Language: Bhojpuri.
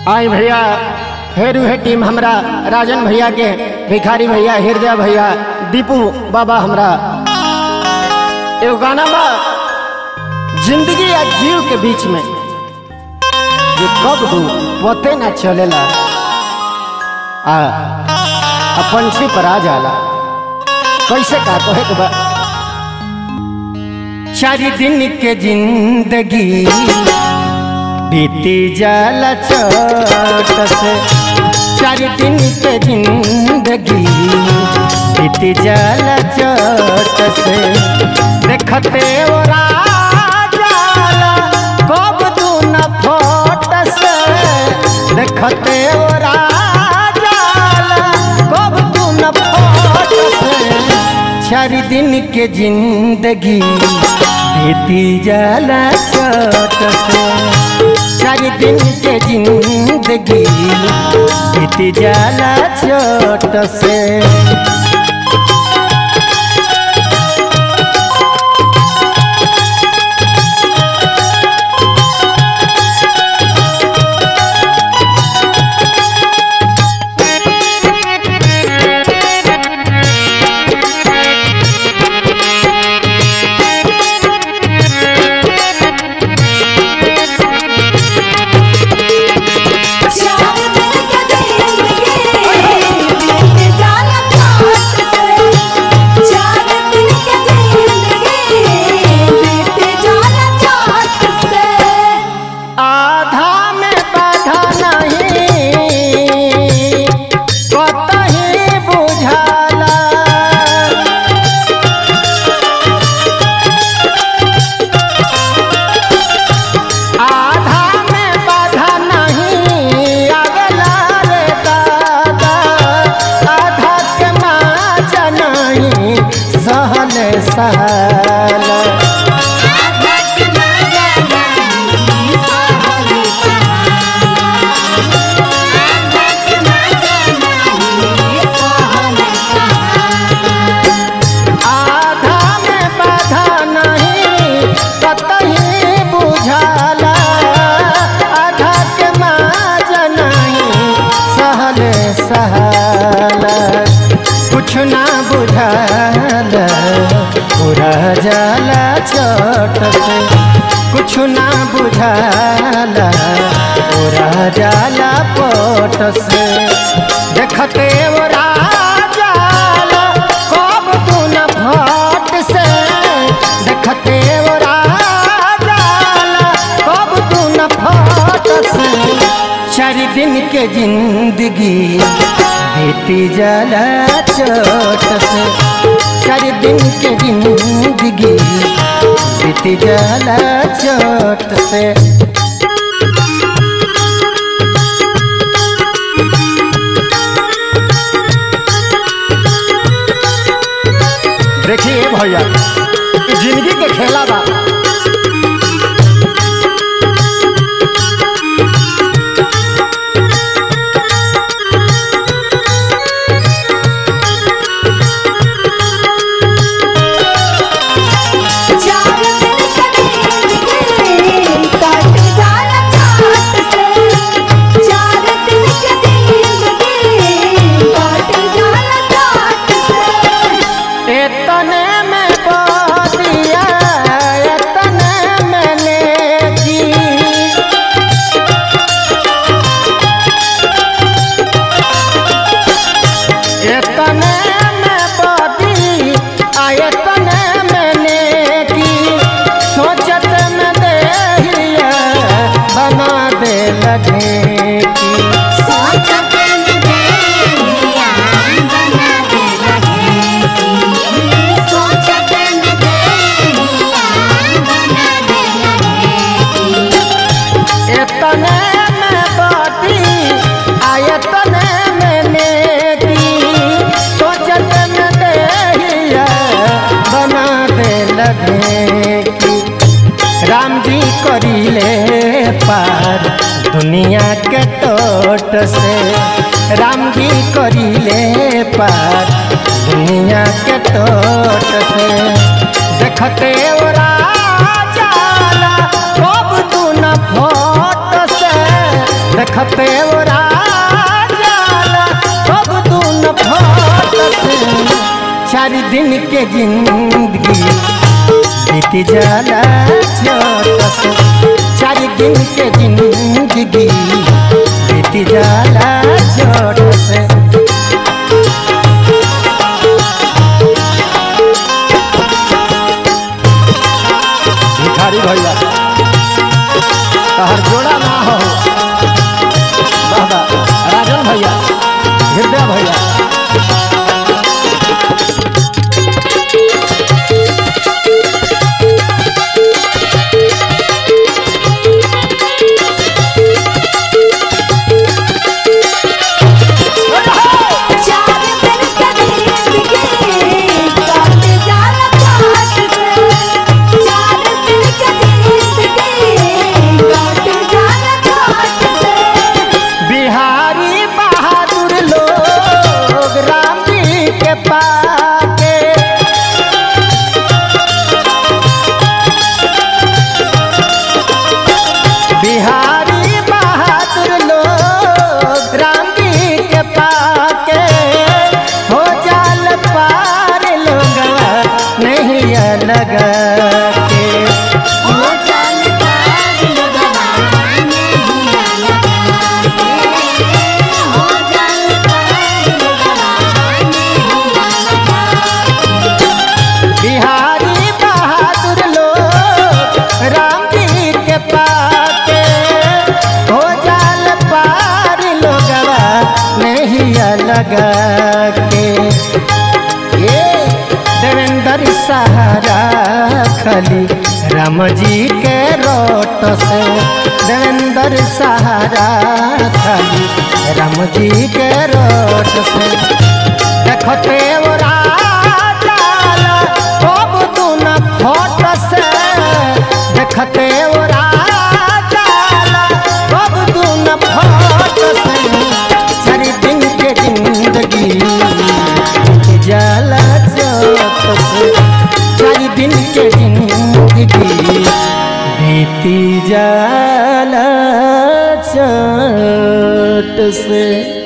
आई भैया फेर उहे टीम हमरा राजन भैया के भिखारी भैया हृदय भैया दीपू बाबा हमरा एगो गाना बा जिंदगी या जीव के बीच में ये कब दू पते ना चलेला आ आ पंछी पर आ जाला कैसे का कहे के बा चार दिन के जिंदगी बीती जाला चोट से चार दिन के जिंदगी बीती जाला चोट से देखते ओरा जाला कब तू न फोट से देखते ओरा जाला कब तू न फोट से चार दिन के जिंदगी बीती जाला चोट से चार दिन के जिंदगी बीत जाला चोट से चार दिन के जिंदगी बीत जाला चोट से चार दिन के जिंदगी बीत जाला चोट से आधा में बाधा नहीं कतही बुझाला आधा में बाधा नहीं आवेला रे दादा आधा के माचा नहीं सहल सहल आधक ना जाना सोहली आधक ना जाना सोहली आधा में बाधा नहीं कतही बुझाला आधा के माजा नहीं सहल सहल कुछ ना बुझाला पूरा जाला छोट से कुछ ना बुझाला पूरा जाला पोट से देखते वो जाला कब तू न फट से देखते वो जाला कब तू न फट से चार दिन के जिंदगी बीती जाला चोट से चार दिन के जिंदगी बीती जाला चोट से देखिए भैया ई जिंदगी के खेला बा चार दिन के जिंदगी कट जाला चोट से चार दिन के जिंदगी कट जाला चोट से एतने में बदिया एतने में नेकी एतने में बदी आ एतने में नेकी सोचत में देहिया बना दे लगे की सोचत में देहिया बना दे लगे सोचत में देहिया बना दे लगे एतने में बाती आयतने में नेकी सोचत में देहिया बना दे लगे की राम जी करीले पार दुनिया के टोट से राम जी करीले पार दुनिया के टोट से देखते ओरा जाला कब तू न फोट से देखते ओरा जाला अब दून फोट से चार दिन के जिंदगी बीत जाला छोट से चार दिन के जिंदगी बीत जाला छोट से भिखारी भैया तहर जोड़ा ना हो बाबा राजन भैया हृदय भैया चार दिन का जिंदगी काट जाला काट से चार दिन का जिंदगी काट जाला काट से बिहारी बहादुर लोग राम जी के पाके बिहारी बहादुर लोग राम जी के पाके हो जाल पार लोग नहीं अलग के हो चल पार लगवाने हिया लगाते हो चल पार लगवाने हिया लगाते बिहारी बहादुर लोग राम जी के पाके हो जाल पार लोगवा नहीं अलग के ये देवेंद्र सहारा खली राम जी के रोट से देवेंद्र सहारा खली राम जी के रोट से देखते ओरा जाला अब तू न फोट से देखते ओरा जाला अब तू न फोट से चार दिन के जिंदगी बीत जाला चोट से चार दिन के जिंदगी बीती जाला चोट से